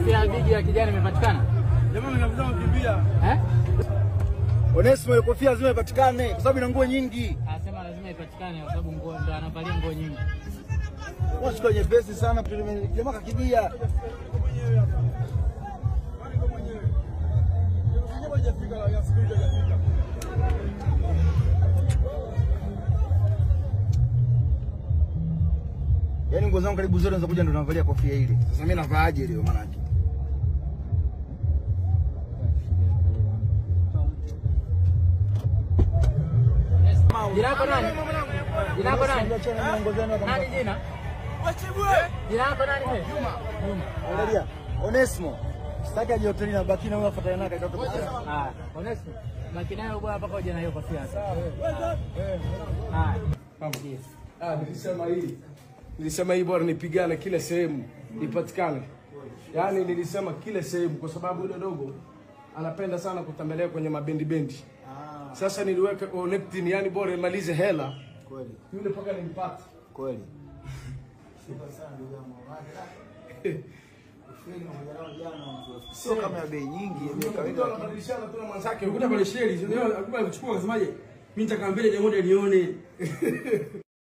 Kofia ya bigi ya kijani imepatikana Jamani kabisa mkimbia. eh? Onesimo ile kofia lazima ipatikane kwa sababu ina nguo nyingi. Anasema lazima ipatikane kwa sababu nguo ndo anavalia nguo nyingi. Wachukua nyepesi sana jamaa kakimbia. Yaani nguo zangu karibu zote zinakuja ndo navalia kofia ile. Sasa mimi navaaje leo maana yake? Jina lako nani? Jina lako nani? Nani jina? Jina lako nani wewe? Juma. Juma. Angalia. Onesimo. Sitaki aje hoteli na baki na wewe afuatane naye katika Ah, Onesmo. Baki nayo bwana mpaka uje na hiyo kofia sasa. Haya. Yes. Ah, nilisema hii. Nilisema hii bora nipigane kila sehemu ipatikane. Yaani nilisema kila sehemu kwa sababu yule dogo anapenda sana kutembelea kwenye mabendi bendi. Sasa niliweka connecting, yani bora imalize hela Kweli. yule mpaka nimpate. Kweli. Sio kama ya bei nyingi, ya bei Mtu kawaida. anabadilishana tu na mwenzake. Kuta pale sheri, sio? Akupa kuchukua akasemaje? Mimi nitaka mbele moja nione.